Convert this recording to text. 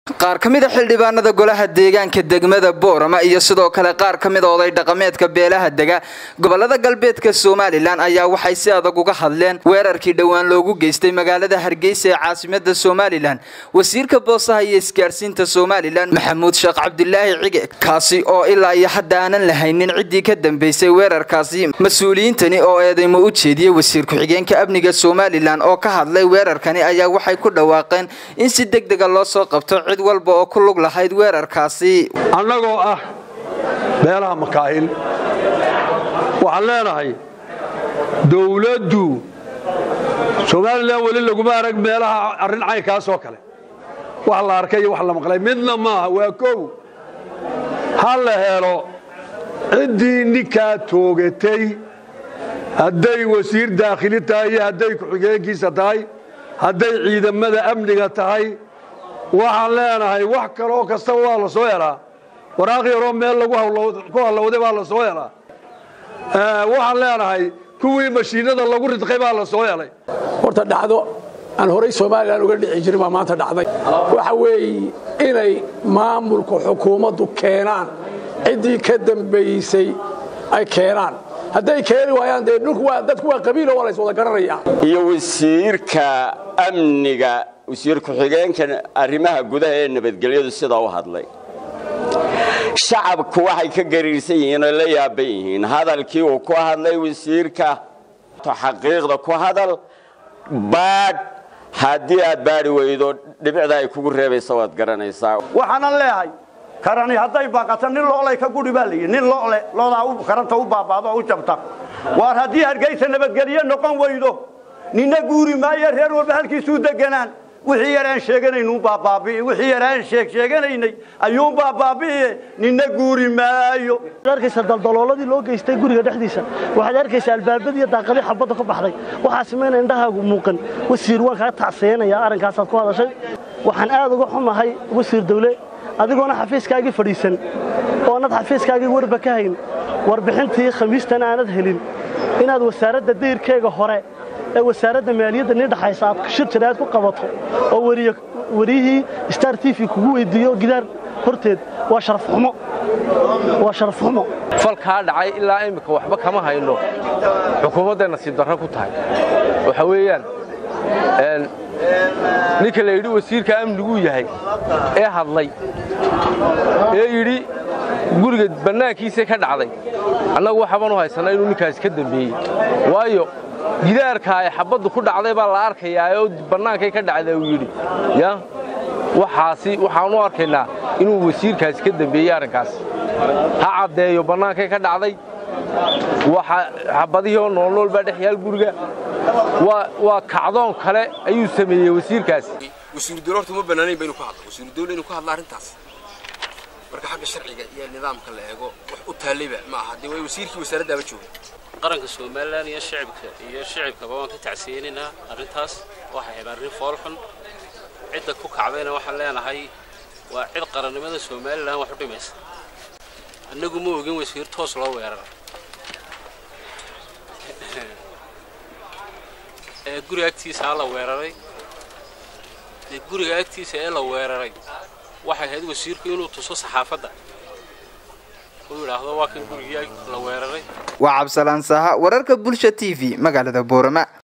qaar ka mid a xildhibaanada golaha deegaanka degmada boorama iyo sidoo kale qaar ka mid a oday dhaqameedka beelaha dega gobolada galbeedka somalilan ayaa waxay si adag uga hadleen weerarkii dhowaan loogu geystay magaalada hargeysa ee caasimada somalilan wasiirka boosaha iyo isgaarsiinta somalilan maxamuud sheekh cabdilaahi cige kaasi oo ilaa iyo hadda aanan lahaynin ciddii ka dambeysay weerarkaasi mas-uuliyiintani oo eedeymo u jeediyey wasiir ku-xigeenka amniga somalilan oo ka hadlay weerarkani ayaa waxay ku dhawaaqeen in si deg dega loo soo qabto cid walba oo ku lug lahayd weerarkaasi annagoo ah beelaha makaahil waxaan leenahay dawladdu somalilan weli laguma arag meelaha arrin caynkaasoo kale wax la arkay iyo wax la maqlay midna maaha waa kow ha la helo ciddii ninkaa toogatay hadday wasiir daakhili tahay iyo hadday ku-xigeenkiisa tahay hadday ciidamada amniga tahay waxaan leenahay wax kaloo kastaba waa la soo helaa waraaq yaroo meel lagu ku hallowday baa la soo helaa waxaan leenahay kuwii mashiinada lagu ridqay baa la soo helay horta dhacdo aan horay somalilan uga dhici jirin baa maanta dhacday waxa weeye inay maamulka xukuumaddu keenaan ciddii ka dambaysay ay keenaan hadday keeni waayaan dee dhulku waa dadku waa qabiilo waa la is wada garanaya iyo wasiirka amniga wasiir ku-xigeenka arrimaha gudaha ee nabadgelyadu sidaa u hadlay shacabku waxay ka gariirsan yihiin oo la yaaban yihiin hadalkii uu ku hadlay wasiirka xaqiiqda ku hadal baadh haddii aad baadhi weydo dhibicda ay kugu reebaysa waad garanaysaa waxaanan leehay karani hadday baaqato nin loolay ka guri baa layidhi nin loole loodaa karanta u baabaado u jabta waar haddii hargeysa nabadgelyo noqon weydo ninna guuri maayo reer walba halkiisuu deganaan wixii yaraan sheeganaynu baabaabi'i wixii yaraan sheeg sheeganaynay ayuun baabaabi'iye ninna guuri maayo waxaad arkaysaa daldalooladii loo geystay guriga dhexdiisa waxaad arkaysaa albaabadii daaqadii xabadda ka baxday waxaas mayna indhahaagu muuqan wasiir waan kaa tacseenayaa arrinkaasaad ku hadashay waxaan aad uga xumahay wasiir dawle adigoona xafiiskaagii fadhiisan oonad xafiiskaagii warba ka hayn warbixintii khamiistan aanad helin inaad wasaaradda dayrkeega hore ee wasaaradda maaliyadda nin dhaxaysa aad shir jiraad ku qabato oo wariyihii star t v kugu weyddiiyo gidaar horteed waa sharafxumo waa sharafxumo falkaa dhacay ilaa immika waxba kama hayno xukuumadday nasiib darro ku tahay waxa weeyaan ninka la yidhi wasiirka amniguu yahay ee hadlay ee yidhi guriga bannaankiisa ka dhacday annagu waxaban u haysannaa inuu ninkaas ka dembeeyey waayo gidaarka ay xabaddu ku dhacday baa la arkayaa oo bannaankay ka dhacda uu yidhi ya waxaasi waxaan u arkaynaa inuu wasiirkaasi ka dembeeyey arrinkaas ha caddeeyo bannaankay ka dhacday xabadihii oo noolnool baa dhex yaal guriga waa kacdoon kale ayuu sameeyey wasiirkaasi wasiiru dawle horta uma bannaanayn ba inuu ku hadlo wasiiru dawle inuu ku hadlo arrintaas marka xagga sharciga iyo nidaamka la eego wax u taallayba ma aha dee way wasiirkii wasaaraddaaba jooga qaranka somalilan iyo shicibka iyo shicibkaba waan ka tacsiyeynaynaa arrintaas waxay ahayd arrin foolxun cidda ku kacdayna waxaan leenahay waa cid qarannimada somalilan wax u dhimaysa annagu ma ogin wasiir toos loo weerara ee guriga agtiisa la weeraray dee guriga agtiisa ee la weeraray waxay ahayd wasiirku inuu tuso saxaafadda uu yidhaahdo waa kan gurigii la weeraray waa cabsalaan saha wararka bulsha t v magaalada boorama